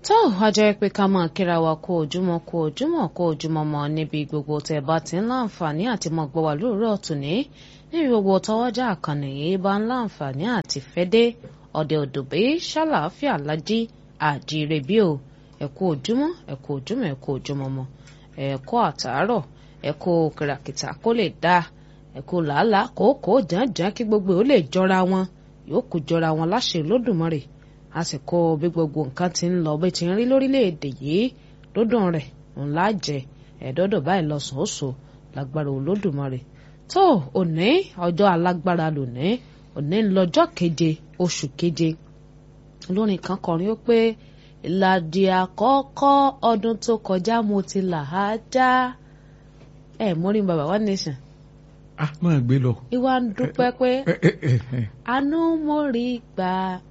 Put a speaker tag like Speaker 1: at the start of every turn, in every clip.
Speaker 1: tó a jẹ́ pé ká máa kíra wa kó ojúmọ́ kó ojúmọ́ kó ojúmọ́ mọ́ níbi gbogbo tẹ̀ bá ti ń láǹfààní àti mọ̀ gbọ́ wà lóòrọ̀ tòní níbi gbogbo tọwọ́jà àkànnì yìí bá ń láǹfààní àti fẹ́dé ọ̀dẹ̀ òdòbí ṣàlàáfíà lájí àjíire bí o ẹ kú ojúmọ́ ẹ kú ojúmọ́ ẹ kú ojúmọ́ mọ́ ẹ kú àtàárọ̀ ẹ kú kìràkìtà kó lè dáa ẹ kú làálàá kòókò jàǹjàǹ kí gbogbo ò lè jọra wọn yóò kú jọra wọn láṣẹ Olódùmarè àsìkò bí gbogbo nǹkan ti ń lọ bí ti ń rí lórílẹ̀‐èdè yìí dúndùn rẹ̀ ńlá jẹ ẹ̀ẹ́dọ́dọ̀ báyìí lọ sòóso lágbára Olódùmarè tó òní ọjọ́ alágbára lónìí òní ń lọ́jọ́ keje oṣù keje olórin kan kọrin ó pé ìlàdí àkọ́kọ́ ọdún tó kọjá mo ti là á já ẹ̀ mórí bàbá one nation
Speaker 2: ah máa gbé lọ.
Speaker 1: ìwà ń dúpẹ́ pé àánú mo rí gbà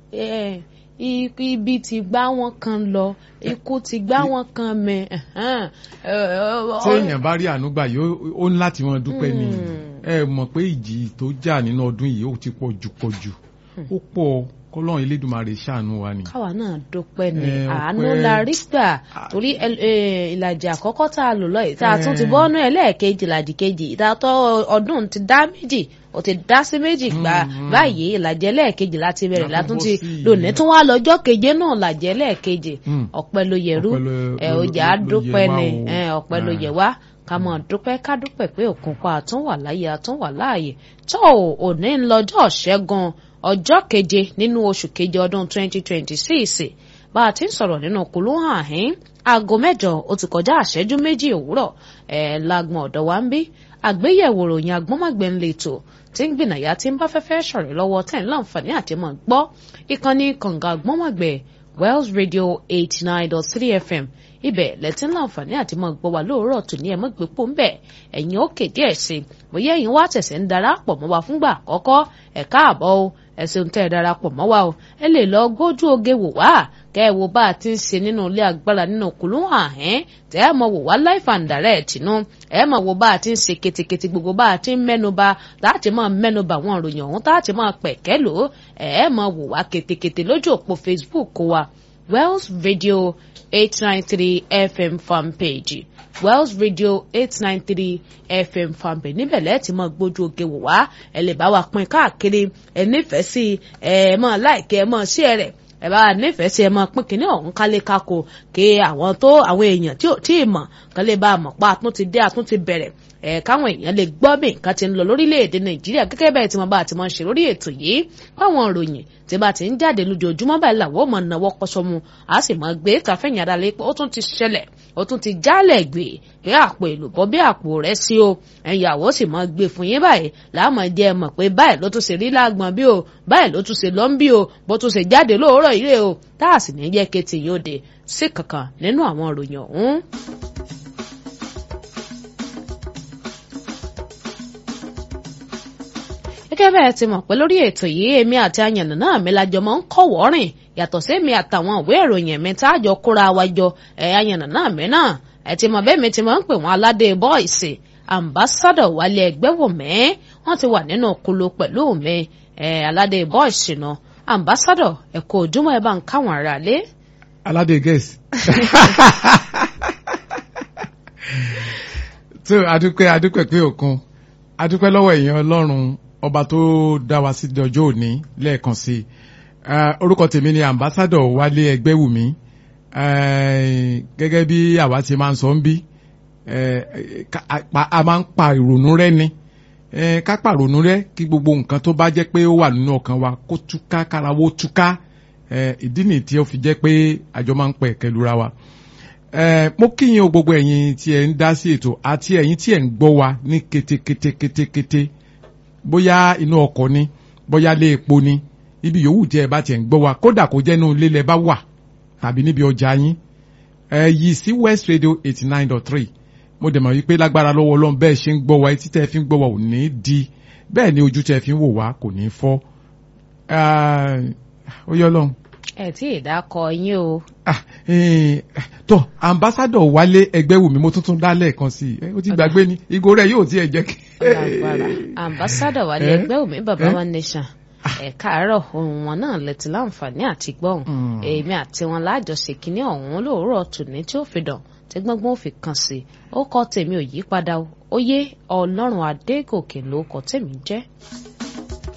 Speaker 1: ibi tí gbá wọn kan lọ ikú tí gbá wọn kan mẹ.
Speaker 2: tí èèyàn bá rí àánú gbà yóò ó ní láti wọn dúpẹ́ ni ẹ mọ̀ pé ìjì tó jà nínú ọdún yìí ó ti pọ̀ jù pọ̀ jù ó pọ̀ kọ́lọ́run elédùnmarè ṣàánú wa ni.
Speaker 1: káwa náà dúpẹ́ ni àánú la rí gbà torí ìlàjì àkọ́kọ́ tá a lò lọ yìí tá a tún ti bọ́nú ẹlẹ́ẹ̀kejì ìlàjì kejì ìdátọ́ ọdún ti dá méjì ó ti dá sí méjì gbà báyìí ìlàjì ẹlẹ́ẹ̀kejì láti bẹ̀rẹ̀ látún ti lónìí tún wá lọ́jọ́ keje náà ìlàjì ẹlẹ́ẹ̀kejì ọpẹ́ ló yẹrú ọjà dúpẹ́ ni ọpẹ́ ló yẹ wá ká mọ̀ dúpẹ́ ká dúpẹ́ pé òkùnpá àtúnwà láyé àtúnwà láàyè tó òní ń lọ́jọ́ ṣẹ́gun ọjọ́ keje nínú oṣù keje ọdún 2026 bá a ti ń sọ̀rọ̀ nínú kùlú àhín aago mẹ́jọ ó ti kọjá àṣẹ́jú méjì òwúrọ̀ ẹ̀ lágbọ̀n ọ̀dọ̀ wa ń bí àgbéyẹ̀wò ròyìn agbọ́nmọ̀gbẹ́ ń lètò tí ń gbìnàyà tí ń bá fẹ́fẹ́ sọ̀rọ̀ lọ́wọ́ tẹ̀ ń láǹfààní àti mọ̀ gbọ́ ìkànnì kànga agbọ́nmọ̀gbẹ́ Wells Radio 89.3 FM ibẹ̀ lẹ́tí láǹfààní àti mọ̀ gbọ́ wa lóòrọ̀ tó ní ẹ̀mọ́ gbé pò ń bẹ̀ ẹ̀yin ó kéde ẹ̀ sí bóyá ẹ̀yin wá tẹ̀sẹ̀ ń darapọ̀ mọ́ wa fúngbà àkọ́kọ́ ẹ̀ káàbọ̀ o ẹ ṣeun tẹ́ ẹ darapọ̀ mọ́ wa o ẹ lè lọ gbójú oge wò wá kẹ́ ẹ wo bá a ti ń ṣe nínú ilé agbára nínú kùlú àhẹ́n tẹ́ ẹ mọ̀ wò wá life and direct nù ẹ mọ̀ wo bá a ti ń ṣe ketekete gbogbo bá a ti ń mẹ́nuba láti máa mẹ́nuba àwọn ìròyìn ọ̀hún láti máa pẹ̀kẹ́ lò ó ẹ mọ̀ wò wá ketekete lójú òpó Facebook wa Wells Radio 893 FM fan page Wells Radio 893 FM fan page níbẹ̀ lẹ́ẹ̀tì mọ́ gbójú oge wò wá ẹ lè bá wa pín káàkiri ẹ nífẹ̀ẹ́ sí ẹ mọ́ láìkẹ́ ẹ mọ́ sí ẹ rẹ̀ ẹ bá nífẹ̀ẹ́ sí ẹ mọ́ pín kínní ọ̀hún kálé kákò kí àwọn tó àwọn èèyàn tí ò tí ì mọ̀ kán lè bá a mọ̀ pa àtún ti dé àtún ti bẹ̀rẹ̀ ẹ káwọn èèyàn lè gbọ́ bí nǹkan ti ń lọ lórílẹ̀‐èdè nàìjíríà gẹ́gẹ́ bẹ́ẹ̀ tí wọ́n bá ti máa ń ṣe lórí ètò yìí fáwọn ìròyìn tí bá ti ń jáde lójoojúmọ́ báyìí làwọn ò mọ̀ náwó kọ́sọ́mu a sì mọ̀ gbé kàfẹ́yìn adalẹ́ pé ó tún ti ṣẹlẹ̀ ó tún ti jálẹ̀ gbé pé àpò èlùbọ́ bí àpò rẹ̀ sí o ẹ̀yàwó sì mọ̀ gbé fún yín báyìí láàmú jẹ́ mọ̀ pé báyìí ló tún ṣe rí lágbọ̀n bí o báyìí ló tún ṣe lọ́n bí o bó tún ṣe jáde lóòrọ̀ ilé o tá a sì ní jẹ́ kété yóò dé sí kankan nínú àwọn ìròyìn ọ̀hún. gẹ́gẹ́ bẹ́ẹ̀ ti mọ̀ pé lórí ètò yìí èmi àti àyànnà náà mi lájọ máa ń kọ̀wọ́ rìn yàtọ̀ sí èmi àtàwọn ìwé ìròyìn mi tá a jọ kóra wa jọ ẹ̀ àyànnà náà mi náà ẹ̀ ti mọ̀ bẹ́ẹ̀ mi ti máa ń pè wọ́n aládé bọ́ìsì ambassadọ̀ wálé ẹgbẹ́ wò mẹ́ wọ́n ti wà nínú kulu pẹ̀lú mi ẹ̀ aládé bọ́ìsì náà ambassadọ̀ ẹ̀kọ́ ojúmọ́ ẹ bá ń káwọn ará lé.
Speaker 2: aládé gẹ̀ẹ́sì. tó adúpẹ́ adúpẹ́ pé òkun adúpẹ́ lọ́wọ́ èèyàn ọlọ́run ọba tó dá wa sí ọjọ́ òní lẹ́ẹ̀kan sí orúkọ tèmi ni ambassadọ wálé ẹgbẹ́wùmí gẹ́gẹ́ bí àwa ti máa ń sọ ń bí a máa ń pa ìrònú rẹ ni ká pa ìrònú rẹ kí gbogbo nǹkan tó bá jẹ́ pé ó wà nínú ọkàn wa kó túká kárawó túká ìdí nìyí tí ó fi jẹ́ pé àjọ máa ń pẹ̀ kẹlura wa mo kíyìn o gbogbo ẹ̀yin tí ẹ̀ ń dá sí ètò àti ẹ̀yin tí ẹ̀ ń gbọ́ wa ní kétékété kétékété bóyá inú ọkọ̀ ni bóyá lé epo ni ibi yòówù tí ẹ bá tiẹ̀ ń gbọ́ wa kódà kó jẹ́ inú ilé lẹ bá wà tàbí níbi ọjà yín ẹ yí sí West Radio eighty nine dot three mo dẹ̀ mọ̀ wípé lágbára lọ́wọ́ ọlọ́run bẹ́ẹ̀ ṣe ń gbọ́ wa etí tẹ́ fi ń gbọ́ wa ò ní di bẹ́ẹ̀ ni ojú tẹ́ fi ń wò wá kò ní fọ́ ó yọ ọlọ́run.
Speaker 1: ẹ tí ì dákọ yín o.
Speaker 2: tó ambassadọ wálé ẹgbẹ́wùmí mo tuntun dá lẹ́ẹ̀kan sí i ó ti gbàgbé ni ìgò rẹ̀ yóò tiẹ̀ jẹ́ kí.
Speaker 1: ambassadọ wálé ẹgbẹ́wùmí baba one nation ẹ káàárọ̀ ohun wọn náà lẹ́tí láǹfààní àti gbọ́hùn èmi àti wọn lájọṣe kínní ọ̀hún lóòrọ̀ tòní tí ó fi dàn tí gbọ́ngbọ́n ò fi kàn sí i ó kọ́ tèmi ò yí padà ó yé ọlọ́run adégòkè ló kọ́ tèmi jẹ́.